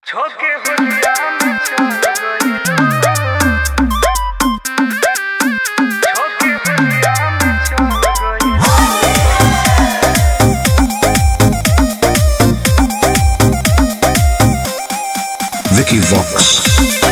छोके हुलिया में चल गई छोके हुलिया में चल गई Vicky Vox.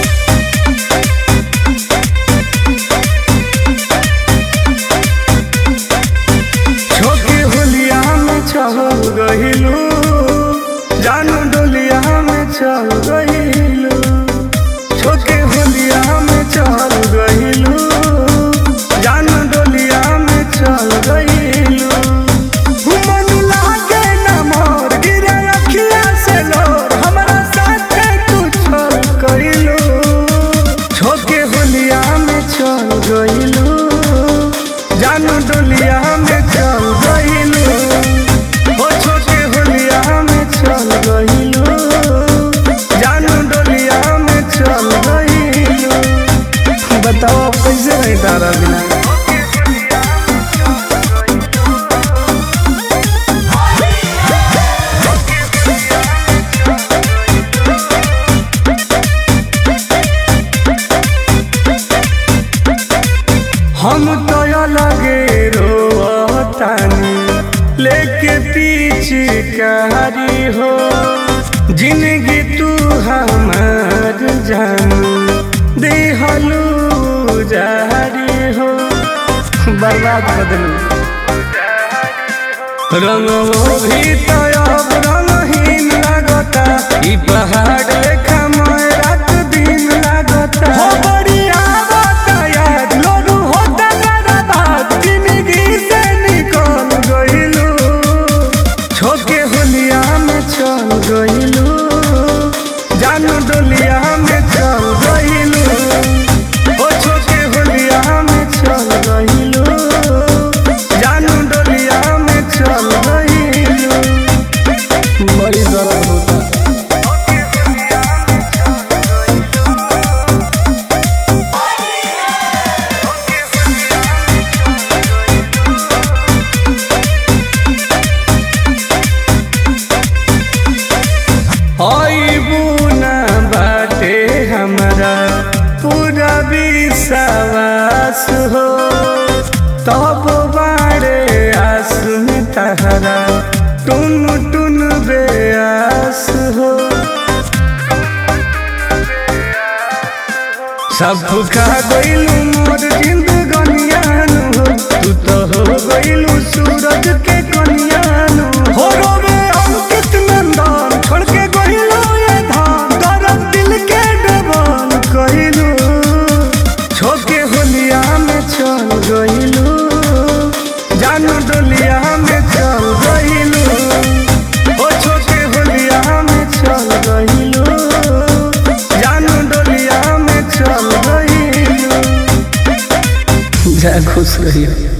छोके हुलिया में चल गईलू जानू डोलिया में चल गईलू छोके हुलिया में चल गईलू जानू डोलिया में चल गईलू मन लागे न मोर गिरे अखिया से लोर हमरा साथे तू चल गईलू छोके हुलिया में चल गईलू जानू डोलिया में चल गईलू ओ छोटे होलिया में चल गईलू जानू डोलिया में चल गईलू बताओ अब कैसे नहीं तारा बिना हम तो लगे रोतानी लेके पीछे कारी हो जिंदगी तू हमार जानू देहलू जारी हो बर्बाद बदलू रंगो भी तो अब रंगहीन लगता ई पहाड़ लेखा मोय रात दिन लगता हो बड़ी आवता याद लोरू होता मेरा बात जिंदगी से निकल गईलू छोके होलिया में चल गईलू जानू डोलिया में चल गईलू ओ छोके होलिया में चल गईलू जानू डोलिया में चल गईलू बड़ी दर्द होता आईबू ना बाटे हमरा पूरा विश्वास हो तब बारे आस में तहरा टुन टुन बेआस हो सब खा गईलू मोर जिंदगनियान हो तू तो हो गईलू सूरज के कनियान हो रोवे अंकित नंदन छोड़ के गईलू ये धान दर्द दिल के डबल कईलू छोके होलिया में चल गईलू जानू डोलिया में चल गईलू ओ छोके होलिया में चल गईलू जानू डोलिया में चल गईलू जा खुश रहियो